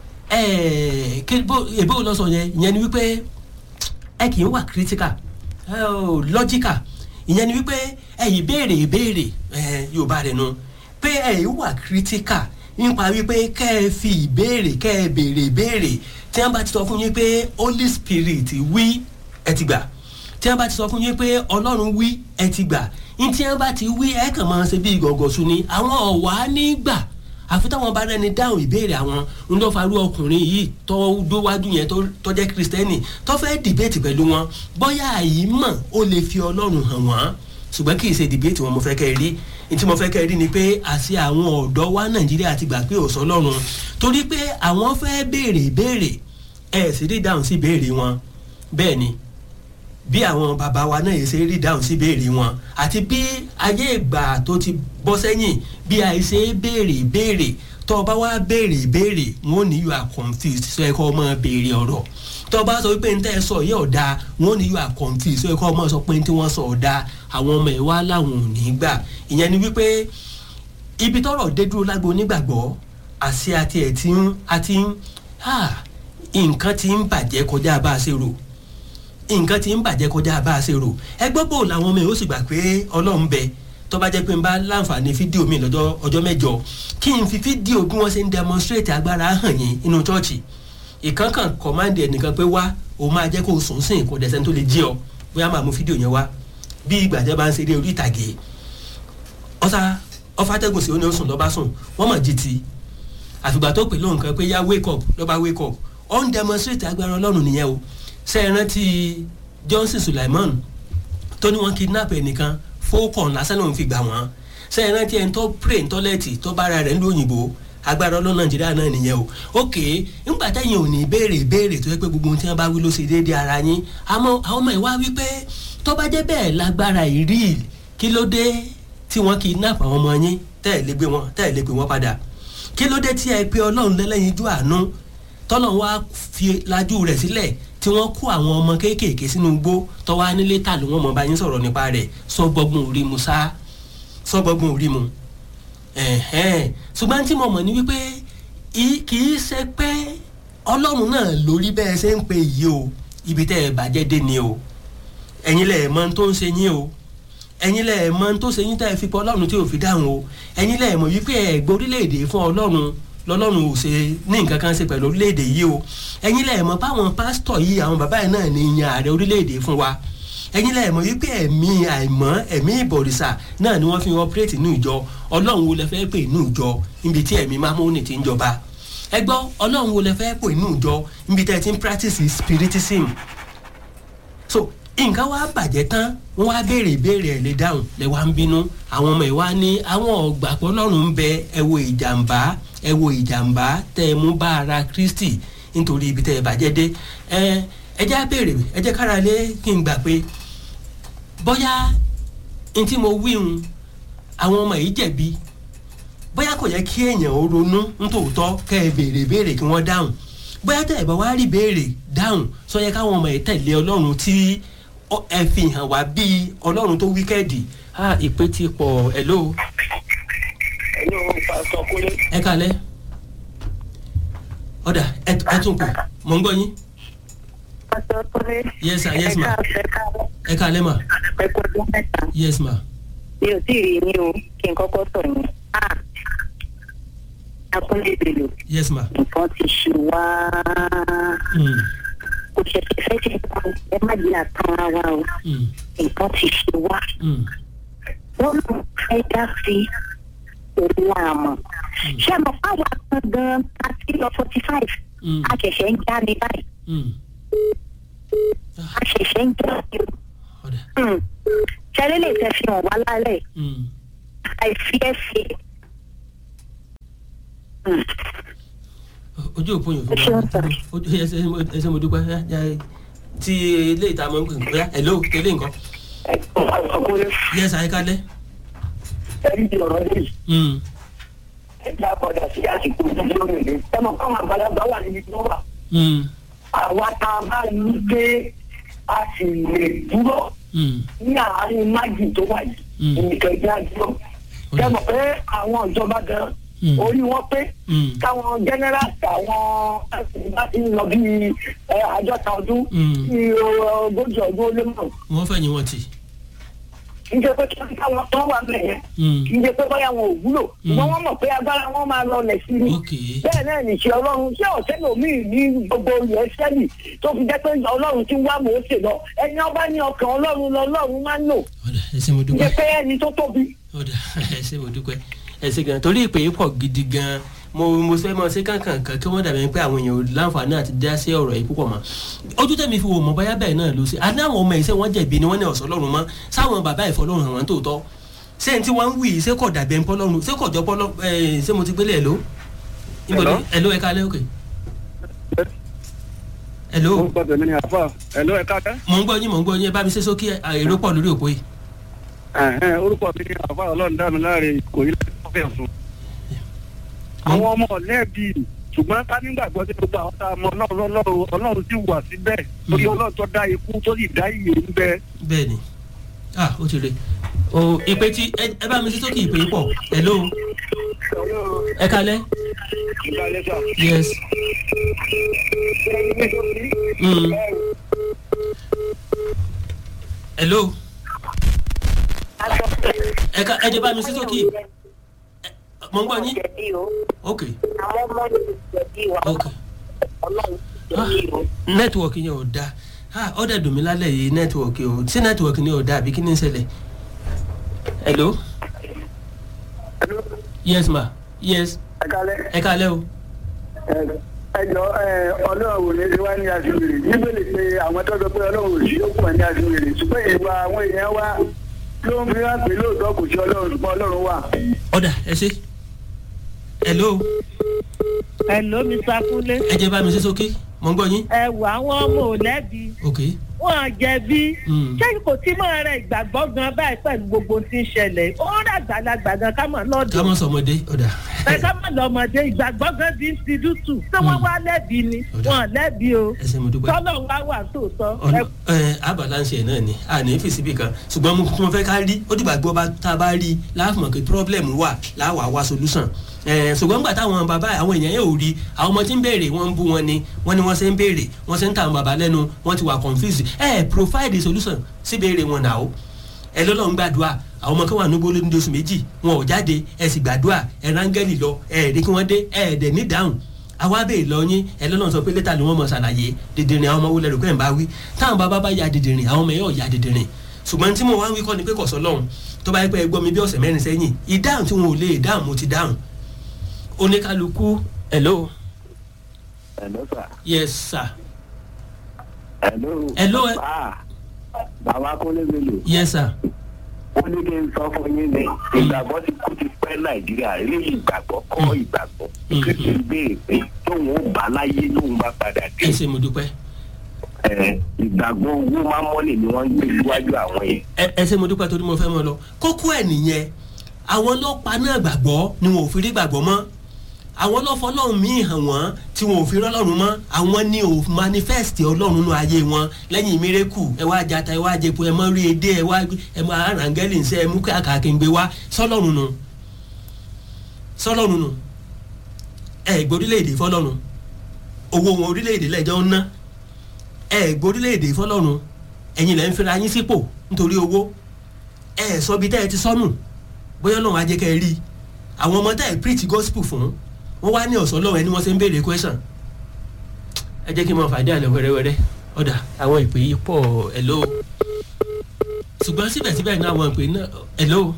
ẹ̀ẹ́ kí bó èbó lọ sọ yẹn ìyẹn ni wípé ẹ kì í wà critical ẹ ò logical ìyẹn ni wípé ẹ yìí béèrè ìbéèrè ẹ yorùbá rẹ nu pé ẹ yìí wà critical nípa wípé kẹ́ ẹ fi ìbéèrè kẹ́ ẹ béèrè ìbéèrè tí wọ́n bá ti sọ fún yín pé holy spirit wí ẹ ti gbà tí wọ́n bá ti sọ fún yín pé ọlọ́run wí ẹ ti gbà ní tí wọ́n bá ti wí ẹ kàn máa ṣe bí gọ̀gọ̀sù ni àwọn ọ̀wá ní gbà àfi táwọn bá rẹni dáhùn ìbéèrè àwọn ń lọ farú ọkùnrin yìí tó dówájú yẹn tó- tó jẹ́ kristẹni tó fẹ́ dìbẹ́tì pẹ̀lú wọn bóyá àyí mọ̀ ó lè fi ọlọ́run hàn wọ́n ṣùgbọ́n kì í ṣe dìbẹ́tì wọn mo fẹ́ kẹ́ ẹ rí ní tí mo fẹ́ kẹ́ ẹ rí ni pé àṣẹ àwọn ọ̀dọ́ wa nàìjíríà ti gbà pé ò sọ ọlọ́run torí pé àwọn fẹ́ béèrè ìbéèrè ẹ̀ sì rí dáhùn sí ìbéèrè wọn bẹ́ẹ̀ ni bí àwọn bàbá wa náà yẹ ṣe rí dáhùn sí béèrè wọn àti bí ayé ìgbà tó ti bọ́ sẹ́yìn bí àìṣe béèrè béèrè tó o bá wá béèrè béèrè wọn ò ní you are confused sọ ẹ kọ́ ọmọ béèrè ọ̀rọ̀ tó o bá sọ wípé níta ẹ sọ yẹ ọ̀dà wọn ò ní you are confused sọ ẹ kọ́ ọmọ sọ pé tí wọ́n sọ ọ̀dà àwọn ọmọ ẹ̀ wá láwọn ò ní gbà ìyẹn ni wípé ibi tọrọ dé dúró lágbo onígbàgbọ́ àṣẹ àti ẹ̀ tí ń àti ń ah, nǹkan ti ń bàjẹ́ kọjá bá a ṣe rò nǹkan ti ń bàjẹ́ kọjá bá a ṣe rò ẹgbẹ́ bò làwọn ọmọ yìí ó sì gbà pé ọlọ́run bẹ tó bá jẹ́ pé n bá láǹfààní fídíò mi lọ́jọ́ ọjọ́ mẹ́jọ kí n fi fídíò bí wọ́n ṣe ń demonstrate agbára hàn yín inú chọ́ọ̀chì ìkankan kọ̀mándì ẹnìkan pé wá o máa jẹ́ kó o sùn sìn kó dẹ̀sẹ̀ tó lè jí ọ bóyá máa mú fídíò yẹn wá bí ìgbà tẹ́ bá ń ṣeré orí ìtàgé ọ̀sà ọ̀fàtẹ́gùn sí ó ní ó sùn lọ́ba sùn wọ́n mọ̀ jí ti àfìgbà tó pè lóhùn kan pé yá wake up lọ́ba wake up ó ń demonstrate agbára ọlọ́run nìyẹn o ṣe é rántí johnson sulaiman tó ní wọn kidnap ẹnìkan fókàn lásán lòun fi gbà wọn ṣe é rántí ẹni tó pray ní tọ́lẹ́ẹ̀tì tó bára rẹ̀ ń lóyìnbó agbára ọlọ́run nàìjíríà náà nìyẹn o ok ńgbà tẹ̀yìn ò ní béèrè béèrè tó yẹ pé gbogbo ohun tí wọ́n bá wí ló ṣe déédéé ara yín àmọ́ àwọn ọmọ ìwá wípé tó bá jẹ́ bẹ́ẹ̀ lágbára ìrí kí ló dé tí wọ́n kidnap àwọn ọmọ yín tẹ́ ẹ̀ lé gbé wọn tẹ́ ẹ̀ lé gbé wọn padà kí ló dé tí ẹ pé ọlọ́run lẹ́lẹ́yinjú àánú tọ́lọ̀ wá fi lajú rẹ̀ sílẹ̀ tí wọ́n kó àwọn ọmọ kéékèèké sínú igbó tọ́wọ́ anílé tà ló wọ́n mọ̀ bá yín sọ̀rọ̀ nípa rẹ̀ sọ́gbọ́gbọ́n orí mu sá sọ́gbọ́gbọ́n orí mu ẹ̀hẹ́n ṣùgbọ́n tí mo mọ̀ ní wípé i- kì í ṣe pé ọlọ́run náà lórí bẹ́ẹ̀ ṣe ń pe yìí o ibi tẹ́ ẹ bàjẹ́ dé ni o ẹ̀yin lẹ̀ mọ tó ń ṣe yín o ẹ̀yin lẹ̀ mọ tó ṣe yín tẹ́ ẹ fi pọ̀ ọlọ́run tí ò fi dáhùn o ẹ̀yin lẹ̀ mọ̀ wípé ẹ̀ gbọ́ orílẹ̀-èdè fún ọlọ́run lọ́lọ́run ò ṣe ní nǹkan kan ṣe pẹ̀lú orílẹ̀-èdè yìí o ẹ̀yin lẹ̀ mọ̀ báwọn pásítọ̀ yìí àwọn bàbá yìí náà ní yan ààrẹ orílẹ̀-èdè fún wa ẹ̀yin lẹ̀ mọ̀ wípé ẹ̀mí àìmọ́ ẹ̀mí ìbọ̀rìṣà náà ni wọ́n fi operate ní ìjọ ọlọ́run wo lẹ fẹ́ pè ní ìjọ níbi tí ẹ̀mí mámúnì ti ń jọba ẹ gbọ́ ọlọ́run wo lẹ fẹ́ pò inú ìjọ níbi tẹ́ ẹ ti ń practice spiritism so nǹkan wá bàjẹ́ tán wọ́n wá béèrè ìbéèrè ẹ̀ lè dáhùn lè wá ń bínú àwọn ọmọ ìwá ní àwọn ọ̀gbàpọ̀ lọ́rùn ń bẹ ẹ wo ìjàmbá ẹ wo ìjàmbá tẹ́ ẹ mú bá ara kristi nítorí ibi tẹ́ ẹ bàjẹ́ dé ẹ ẹ jẹ́ á béèrè ẹ jẹ́ kára lé kí n gbà pé bóyá n tí mo wí hun àwọn ọmọ yìí jẹ̀bi bóyá kò yẹ kí èèyàn ó ronú nítòótọ́ kẹ́ ẹ béèrè béèrè kí wọ́n dáhùn bóyá tẹ̀ ẹ̀ bá wá rí béèrè dáhùn sọ yẹ káwọn ọmọ yìí tẹ̀lé ọlọ́run tí ẹ fi hàn wá bíi ọlọ́run tó wíkẹ́ẹ̀dì ah ìpè ti pọ̀ ẹ̀ ló. ẹ kalẹ̀ ọ̀dà ẹ tún pè mọ̀ ń gbọ́ yín. yes sir yes ma ẹ kalẹ̀ ma. ẹ kú ọdún mẹ́ta. yes ma. mi ò tí ì rí yín o kí n kọ́kọ́ sọ yín. akúnlé ìbèlò. yes ma. nǹkan ti ṣe wá. kò ṣẹ̀ṣẹ̀ fẹ́ ṣe pa o ẹ má jẹ́ àtàn ara o. nǹkan ti ṣe wá. wọ́n lọ fẹ́ dá sí òun àmọ́. ṣé mo fáwọn kan gan-an àti lọ forty five. a ṣẹ̀ṣẹ̀ ń já ní báyìí. a ṣẹ̀ṣẹ̀ ń já ní o ṣẹlẹ̀ lè fẹ́ fi hàn wá lálẹ́ àìfi ẹ̀fẹ̀. ojú òpó yòókù wa ojú ẹsẹ mo dúpẹ́ tí ilé ìta mọ̀ ń pè bóyá hello tẹ́lẹ̀ nǹkan. yes àyíkálẹ̀. ẹni tí ọ̀rọ̀ lè ẹ jẹ́ àkọ́dà sí àsìkò ìdílé òrèlè ẹ mọ̀ káwọn àgbàlagbà wà níbi tí wọ́n wà. àwa tá a bá ní pé a sì lè dúró ní àárín májì tó wà yìí nìkan jẹ́ àdúró. ṣé mọ̀ pé àwọn ìjọba gan orí wọn pé káwọn general àwọn bá ti ń lọ bí àádọ́ta ọdún bí ogójì ọdún ó lé mọ̀. wọ́n fẹ́ yín wọ́n ti. kì í ṣe pé kí káwọn tó wà bẹ̀ yẹn kì í ṣe pé báyà wọn ò wúlò ṣùgbọ́n wọ́n mọ̀ pé agbára wọn máa lọ lẹ̀ sí ni bẹ́ẹ̀ náà nìṣẹ́ ọlọ́run ṣé ọ̀sẹ̀ lòmíì ní gbogbo ilẹ̀ sẹ́lì tó fi jẹ́ pé ọlọ́run ti ń wá mòóṣe lọ ẹni ọba ní ọkàn ọlọ́run lọ ọlọ́run máa ń lò ẹsẹ mo dúpẹ́ jẹ́ pé ẹni tó tóbi. ẹsẹ mo dúpẹ́ ẹsẹ gan torí ìpè yìí pọ̀ gidi gan mo mo fẹ́ mọ sí kankan kan kí wọ́n dàbí pé àwọn èèyàn ò láǹfààní àti dá sí ọ̀rọ̀ yìí púpọ̀ mọ́ ojú tẹ̀mí fi wò mọ́ báyà bẹ́ẹ̀ náà ló ṣe àní àwọn ọmọ ìṣe wọn jẹ̀bi ni wọ́n ní ọ̀sán lọ́rùn mọ́ sáwọn bàbá ìfọlọ́run àwọn tó tọ́ ṣé n tí wọ́n ń wí ṣé kò dàbí ẹ̀ ń pọ́lọ́run ṣé kò jọ pọ́lọ́ ṣé mo ti gbélé ẹ̀ ló ẹ̀ ló ẹ̀ kálẹ̀ òkè. ẹ̀ ló. orúkọ tèmi ni àfà ẹ̀ ló ẹ̀ kálẹ̀. mò ń gbọ́ yín mò ń gbọ́ yín ẹ bá mi ṣe sókè èrò pọ̀ lórí òpó yìí. orúkọ mi ni àfà ọlọ́run dá mi láre kò yí lọ́fẹ̀ẹ́ fún àwọn ọmọ ọ̀lẹ́bí ṣùgbọ́n ká nígbàgbọ́ sí gbogbo àwọn tá a mọ ọlọ́run ọlọ́run ọlọ́run sì wà síbẹ̀ torí ọlọ́run tó dá ikú tó sì dá ìyè ń bẹ. bẹẹni ah ó ti re o ìpè tí ẹ bá mi sí sókè ìpè pọ hello ẹ kalẹ. yes. Mm. hello. ẹ ká ẹ jẹ bá mi sí sókè mo ń gbọ́ yín. ok. àwọn ọmọ yìí jẹ̀bi wa. ok. nẹ́tíwọ̀kì yẹn ò da ó dẹ̀ dùn mí lálẹ́ yìí nẹ́tíwọ̀kì ò sí nẹ́tíwọ̀kì ni ò da àbí kí ni ń ṣẹlẹ̀. hello. yes ma yes. ẹ kalẹ. ẹ kalẹ o. ẹ jọ ọlọ́run ò ní ṣe wá ní aṣèwèrè níbẹ̀lẹ̀ pé àwọn tó sọ pé ọlọ́run ò sí ó pọ̀ ní aṣèwèrè ṣùgbọ́n ìwà àwọn èèyàn wa ló ń fi hàn pé lóòótọ́ kò sí ọlọ́run ṣùgbọ́n ọlọ́run wà. ọ̀dà ẹ ṣe hello. hello mr kunle. ẹ jẹ bá mi ṣe sókè mo ń gbọ yín. ẹ wọ àwọn ọmọ ò lẹ́bi. ok. wọn jẹbi. ṣé kò tí mọ rẹ ìgbàgbọ́ gan báyìí pẹ̀lú gbogbo tí ń ṣẹlẹ̀ ó rà gbàlagbà gan ká mọ̀ lọ́dọ̀. ká mọ̀ sọmọdé ọ̀dà. ẹ ká mọ̀ lọ́mọdé ìgbàgbọ́ gan bí ń ti dútù ṣé wọ́n wá lẹ́bi ni wọn lẹ́bi o. ẹ ṣe mo dúpẹ́. tọ́lọ̀ wá wà tóòtọ́. ẹ abalanṣẹ náà ni a ní fèsì bí kan ṣùgbọ́n mo tún fẹ́ ká rí ó dìgbà gbọ́ tá a bá rí láàfin mọ̀ pé problem wà láwàá wá solution ṣùgbọ́n gbà táwọn bàbá àwọn èèyàn yóò rí àwọn ọmọ tí ń béèrè wọ́n ń bú wọn ni wọ́n ni wọ́n ṣe ń béèrè wọ́n ṣe ń ta àwọn bàbá lẹ́nu wọ́n ti wà confused ẹ provide a solution sí béèrè wọn náà o ẹ lọ́lọ́ ń gbàdúrà àwọn ọmọ kan wà níbo lóní oṣù méjì wọn ò jáde ẹ sì gbàdúrà ẹ rángẹ́lì lọ ẹ ẹ̀ẹ́dẹ́ kí wọ́n dé ẹ ẹ̀ẹ́dẹ́ ní dáhùn àwa bèè lọ yín ẹ lọ́nà sọ pé létà ni wọ́n mọ̀ ṣàlàyé dìdìrín àwọn ọmọ wọlé rẹ̀ pé ń bá wí táwọn bàbá bá ya dìdìrín àwọn ọmọ yẹn ò ya dìdìrín ṣùgbọ́n tí mo wá ń wí kọ́ ni pé kọ̀sọ́ lọ́hùn tó bá yẹ pé ẹ gbọ́ mi bí ọ̀sẹ̀ mẹ́rin sẹ́yìn ìdáhùn tí wọn ò lè dáhùn mo ti dáhùn oníkálukú hello Hello, sir. yes sir Hello. Hello, ẹ- Ah, bàbá Kúnlé Bello. yes sir Ó ní kí n sọ fún yín ní ìgbàgbọ́ ti kú ti pẹ́ Nàìjíríà eléyìí ìgbàgbọ́ kọ́ ìgbàgbọ́. Kí kí n béèrè pé tóun ó bá láyé tóun bá padà dé. ẹ ṣe mo dúpẹ́ Ẹ, Ìgbàgbọ́ owó máa mọ́lẹ̀ ni wọ́n ń gbé síwájú àwọn yẹn. ẹ ẹ ṣe mo dúpẹ́ torí mo fẹ́ mọ́ lọ kókó ẹ̀ nìyẹn àwọn ọlọ́pàá náà gbàgbọ́ ni wọn ò fi rí gbàgbọ́ mọ́ àwọn ọlọ́fọ́ ọlọ́run míì hàn wọ́n tí wọn ò fi rọ́lọ́run mọ́ àwọn ni ò manifest ọlọ́run nínú ayé wọn lẹ́yìn mírẹ́kù ẹ wá jata ẹ wá jẹpo ẹ mọ́ rí edé ẹ wá ẹ mọ́ arangẹ́lì ń sẹ́ ẹ mú kàkà gbé wá sọlọ́run nù sọlọ́run nù ẹ gbórílẹ̀-èdè fọlọ́run owó wọn orílẹ̀-èdè lẹ́jọ́ ń ná ẹ gbórílẹ̀-èdè fọlọ́run ẹ̀yin lẹ́ ń fira yín sípò nítorí owó ẹ sọ bí tẹ́ ẹ ti sọnù bóyá lọ́wọ́ ajẹ́ kẹ́ ẹ rí àwọn ọmọ tẹ́ ẹ preach gospel fún wọ́n wá ní ọ̀sán lọ́wọ́ ẹni wọ́n ṣe ń béèrè question ẹ jẹ́ kí n máa fàdé àlẹ́ wẹ́rẹ́wẹ́rẹ́ ọ̀dà àwọn ìpè yìí pọ̀ hello ṣùgbọ́n síbẹ̀síbẹ̀ ní àwọn ìpè náà hello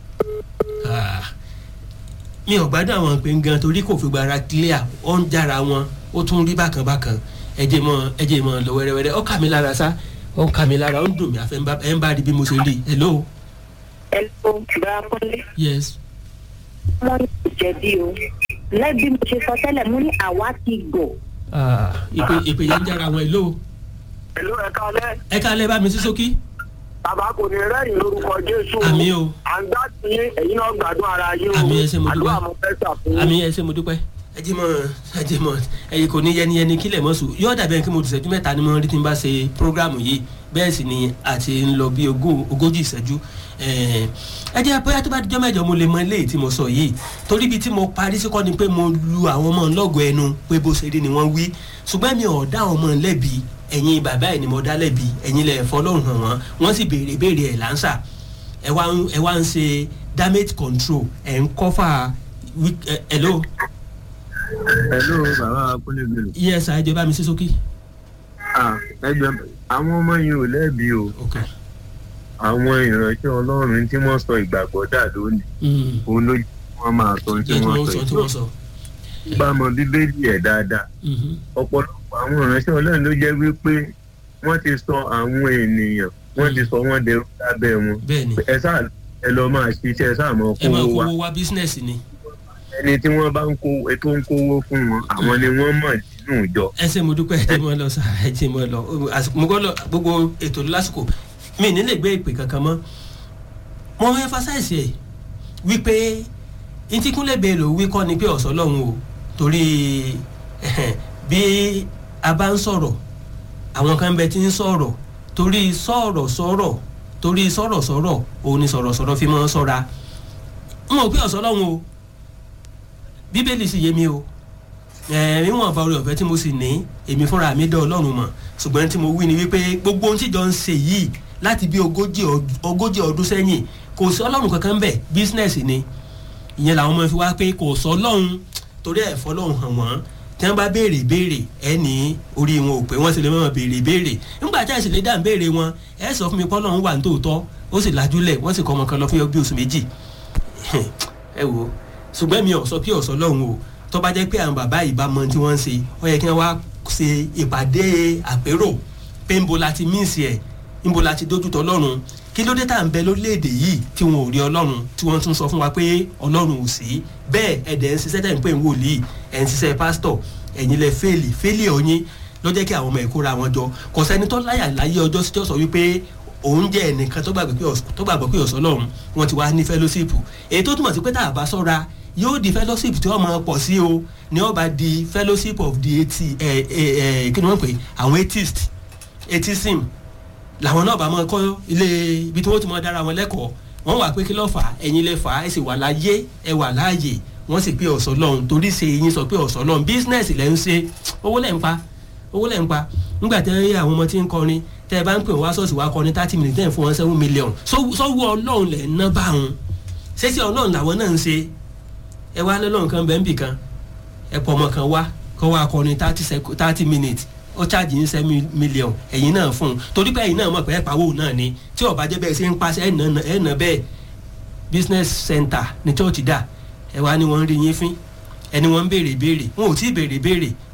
Ah, mi ò gbádùn àwọn ìpè gan torí kò fi gbára clear ó ń jára wọn ó tún rí bákan bákan ẹ jẹ́ mọ́ ẹ jẹ́ mọ́ lọ wẹ́rẹ́wẹ́rẹ́ ó kà mí lára sá ó ń kà mí lára ó ń dùn mí àfẹ́ ẹ ń bá rí bí mo ṣe rí hello Hello, bàbá Kúnlé. yes Wọ́n ní ìjẹ̀bi o. Lẹ́bí mo ṣe sọ tẹ́lẹ̀, mo ní àwa ti gọ̀. Ah, ìpè ìpè yẹn ń jára wọn hello Hello, ẹ kálẹ́. ẹ ká lẹ́ bá mi sí sókí Bàbá kò ní rẹ́yìn lórúkọ Jésù. Àmín o. À ń gbá sí ẹ̀yin náà gbádùn ara yín o. Àmín, ẹ ṣé mo dúpẹ́. Àdúrà mo fẹ́ sà fún yín. àmì ẹ ṣe mo dúpẹ́ ẹ jí mọ ẹ jí mọ ẹyìn kò ní yẹniyẹni kílẹ̀ mọ́ sùn yóò dàbí ẹni kí mo ti ṣẹ́jú mẹ́ta ni mo rí tí n bá ṣe prógrámù yìí bẹ́ẹ̀ sì ni àti ń lọ bí ogún ogójì ìṣẹ́jú ẹ ẹ jẹ́ bóyá tó bá dijọ́ mẹ́jọ mo lè mọ eléyìí tí mo sọ yìí torí ibi tí mo parí sí kọ́ ni pé mo lu àwọn ọmọ lọ́gọ̀ ẹnu pé bó ṣe rí ni wọ́n wí ṣùgbọ́n mi ò dá àwọn ọmọ lẹ́bi ẹ̀yin bàbá ẹ̀ ni mo dá lẹ́bi ẹ̀yin lẹ̀ fọlọ́run hàn wọ́n wọ́n sì béèrè béèrè ẹ̀ láǹṣà ẹ wá ń ẹ wá ń ṣe damage control ẹ̀ ń kọ́fà wí- ẹ- hello hello bàbá Kúnlé Bello. yes ẹ jẹ́ bá mi sí sókè. Ah, ẹgbẹ́ àwọn ọmọ yìí ò lẹ́bi o. àwọn ìránṣẹ́ ọlọ́run tí wọ́n sọ ìgbàgbọ́ dà lónìí. òun ló jẹ́ kí wọ́n máa sọ ohun tí jẹ́ kí wọ́n wọ́n sọ sọ tí yìí. wọ́n sọ. bá a mọ bíbélì ẹ̀ dáadáa. ọ̀pọ̀lọpọ̀ àwọn ìránṣẹ́ ọlọ́run ló jẹ́ wípé wọ́n ti sọ àwọn ènìyàn wọ́n ti sọ wọ́n dẹrú lábẹ́ wọn. Bẹ́ẹ̀ni. ẹ sáà ẹ lọ máa ṣiṣẹ́ ẹ sáà mọ ẹ máa kówó wa kówó wá bísínẹ́sì ni. ẹni tí wọ́n bá ń kó ètò ń kówó fún wọn àwọn ni wọ́n mọ̀ nínú ìjọ. ẹ ṣe mo dúpẹ́ ẹ jẹ́ mọ́ lọ sá ẹ jẹ́ mọ́ lọ àsìkò mo gbọ́ lọ gbogbo ètò lásìkò mi ní lè gbé ìpè kankan mọ́ mo ń emphasize ẹ̀ wípé ntíkúnlẹ̀ bẹ́ẹ̀ ló wí kọ́ ni pé ọ̀sán lọ́hùn o torí ẹ̀hẹ̀n, bí a bá ń sọ̀rọ̀ àwọn kan bẹ tí ń sọ̀rọ̀ torí sọ̀rọ̀ sọ̀rọ̀ torí sọ̀rọ̀ sọ̀rọ̀ òun ni sọ̀rọ̀ sọ̀rọ̀ fi mọ́ sọ́ra n ò pé ọ̀sán lọ́hùn o bíbélì sì yé mi o níwọ̀n bá orí ọ̀fẹ́ tí mo sì ní èmi fúnra mi dán ọlọ́run mọ̀ ṣùgbọ́n tí mo wí ni wípé gbogbo ohun tíjọ ń ṣe yìí láti bí ogójì ọd- ogójì ọdún sẹ́yìn kò sí ọlọ́run kankan ń bẹ̀ bísínẹ́sì ni ìyẹn làwọn ọmọ fi wá pé kò sọ ọlọ́run torí ẹ̀ fọlọ́run hàn wọ́n tí wọ́n bá béèrè béèrè ẹ ní orí wọn ò pé wọ́n sì lè mọ̀ béèrè béèrè nígbà tí àìsàn lè dá béèrè wọn ẹ sọ fún mi pé ọlọ́run wà ní tòótọ́ ó sì lajúlẹ̀ wọ́n sì kọ́ ọmọ kan lọ fún bí oṣù méjì ẹ wo ṣùgbọ́n mi ò sọ pé ọ̀sọ́ lọ́hùn o tó bá jẹ́ pé àwọn bàbá yìí bá mọ tí wọ́n ń ṣe ó yẹ kí wọ́n wá ṣe ìpàdé àpérò pé ńbo la ti míìsì ẹ̀ ńbo la ti dójútọ̀ ọlọ́run kí ló dé tá à ń bẹ lórílẹ̀‐èdè yìí tí wọn ò rí ọlọ́run tí wọ́n tún sọ fún wa pé ọlọ́run ò sí bẹ́ẹ̀ ẹ̀dẹ̀ ń ṣiṣẹ́ tẹ̀ ń pè ń wòlíì ẹ̀ ń ṣiṣẹ́ pásítọ̀ ẹ̀yin lẹ fẹ́ẹ̀lì fẹ́ẹ̀lì ọ̀yin ló jẹ́ kí àwọn ọmọ ẹ̀kọ́ ra wọn jọ kò sẹ́ni tó láyà láyé ọjọ́ sí tí ó sọ wípé òun jẹ́ ẹnìkan tó gbàgbé pé ọ̀s- tó gbàgbọ́ pé ọ̀sán lọ́run wọn ti wá ní fellowship èyí tó túmọ̀ sí pé tá a bá sọ́ra yóò di fellowship tí wọ́n máa pọ̀ sí o ní ó bá di fellowship of the eighty ẹ ẹ ẹ kí ni wọ́n pè é? àwọn atheist atheism làwọn náà bá máa kọ́ ilé ibi tí wọ́n ti máa dára wọn lẹ́kọ̀ọ́ wọ́n wà pé kí ló fà á ẹ̀yin lè fà á ẹ̀ sì wà láyé ẹ̀ wà láàyè wọ́n sì pé ọ̀sán lọ́hùn torí ṣe yín sọ pé ọ̀sán lọ́hùn business lẹ́ ń ṣe owó lẹ́ ń pa owó lẹ́ ń pa nígbà tẹ́ rí àwọn ọmọ tí ń kọrin tẹ́ ẹ bá ń pè wá sọ́ọ̀sì wá kọrin thirty minutes tẹ́ ẹ̀ fún wọn seven million sọ́wọ́ ọlọ́run lẹ̀ ń ná bá wọn ṣé sí ọlọ́run làwọn náà ń ṣe ẹ wá lọ́lọ́run kan bẹ́ẹ̀ ń bì kan ẹ pọ̀ ọmọ kan wá kọ́ wá kọrin thirty sec- thirty minutes ó ṣáàjì ń sẹ́ mílíọ̀n ẹ̀yin náà fún un torí pé ẹ̀yin náà mọ̀ pé ẹ̀ pawó náà ni tí ọ̀bá jẹ́ bẹ́ẹ̀ ṣe ń paṣẹ ẹ̀ nà ẹ̀ nà bẹ́ẹ̀ business center ní church dà ẹ wá ní wọ́n ń rí yín fín ẹni wọ́n ń béèrè béèrè wọn ò tí ì béèrè béèrè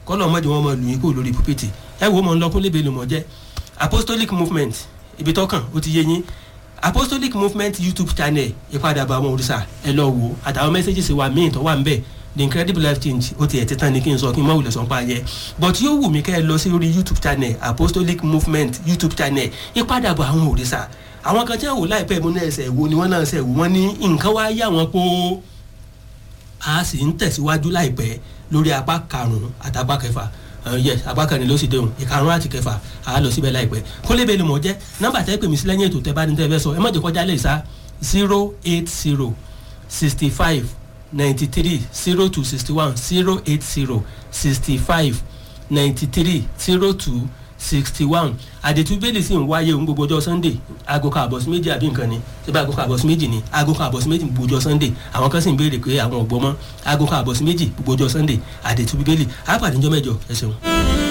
kọ́lọ̀ mọ́jọ wọn mọ lù yín kúrò lórí púpìtì ẹ wo mọ̀ ń lọkún lébe lùmọ̀ jẹ́ apostolic movement ibi tọ́kàn ó ti yé yín apostolic movement youtube channel ìpadàbọ̀ àwọn òrìṣà ẹ lọ wò àtàwọn messages wa míì tó wà ń bẹ̀ the incredible life change ó ti ẹ̀ ti tán ni kí n sọ kí n mọ̀ wùlẹ̀ sọ́n pa yẹ but yóò wù mí kẹ́ ẹ lọ sí orí youtube channel apostolic movement youtube channel ìpadàbọ̀ àwọn òrìṣà àwọn kan tí wọn wò láìpẹ́ mú náà ẹsẹ̀ wo ni wọ́n náà ṣẹ̀ wò wọ́n ní nǹkan wá yá wọn pé a sì ń tẹ̀síwájú láìpẹ́ lórí apá karùn-ún àtàpá kẹfà yẹ apá kẹrin ló sì déhùn ìkarùn àti kẹfà a lọ síbẹ̀ láìpẹ́ kólébé ni mò ń jẹ́ nọ́mbà tẹ́ pè mí sí lẹ́yìn ètò tẹ́ bá ní tẹ́ fẹ́ sọ ẹ má jẹ́ kọjá lè sá zero eight zero sixty five ninety three zero two sixty one zero eight zero sixty five ninety three zero two sixty one àdètú bẹ́ẹ̀lì sì ń wáyé ohun gbogbo ọjọ́ sunday aago kan àbọ̀sí méjì àbí nǹkan ni síbi aago kan àbọ̀sí méjì ni aago kan àbọ̀sí méjì gbogbo ọjọ́ sunday àwọn kan sì ń béèrè pé àwọn ò gbọ́ mọ́ aago kan àbọ̀sí méjì gbogbo ọjọ́ sunday àdètú bíbélì àpàdé ńjọ́ mẹ́jọ ẹ ṣeun.